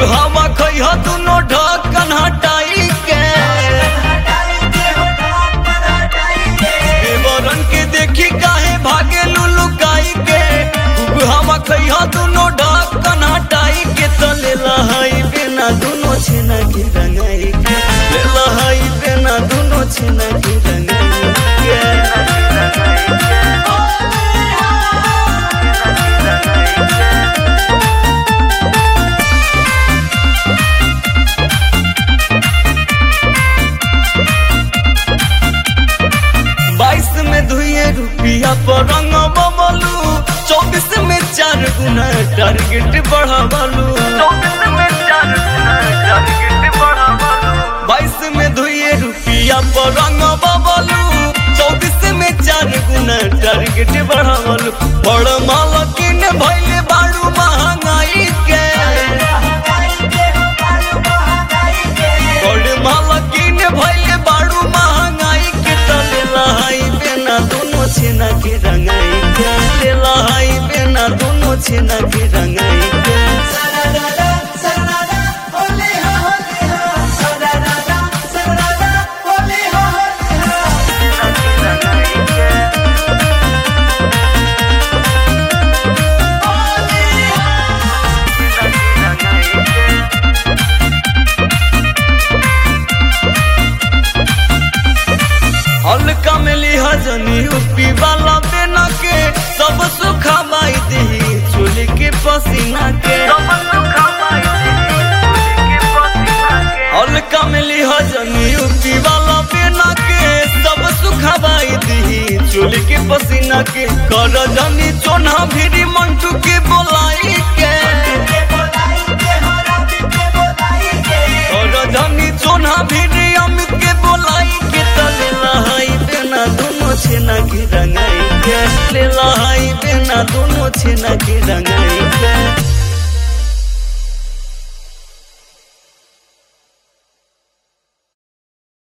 हवा खैह दुनो ढक्कन हटाई के देवरन के देखी काहे भागे लुलुकाई के खूब हवा खैह दुनो ढक्कन हटाई के तो ले लहाई बिना दुनो छेना के रंगाई के ले लहाई बिना दुनो छेना के रंगाई बाईस में दुए रुपया पर रंग बबलू चौबीस में चार गुना टारगेट बढ़ावलू बाईस में दुए रुपया पर रंग बबलू चौबीस में चार गुना टारगेट बढ़ावलू बड़ मालकिन भैले बाड़ू महंगाई के बड़ मालकिन भैले बाड़ू महंगाई के तले लहाई बेना दोनों छेना के रंगाई के ले लहाई बेना दोनों छेना के रंगाई के हल्का में लिहा जनी उपी वाला बेना के सब सुखा माई दही चोली के पसीना के हल्का में लिहा जनी उपी वाला बेना के सब सुखा माई दही चोली के पसीना के कर जनी चोना भिरी मंटू के बोलाई के कर जनी चोना भिरी अमित के बोलाई के तले लहाई बेना दोनों छेना के रंगाई के ले लहाई बेना दोनों छेना के रंगाई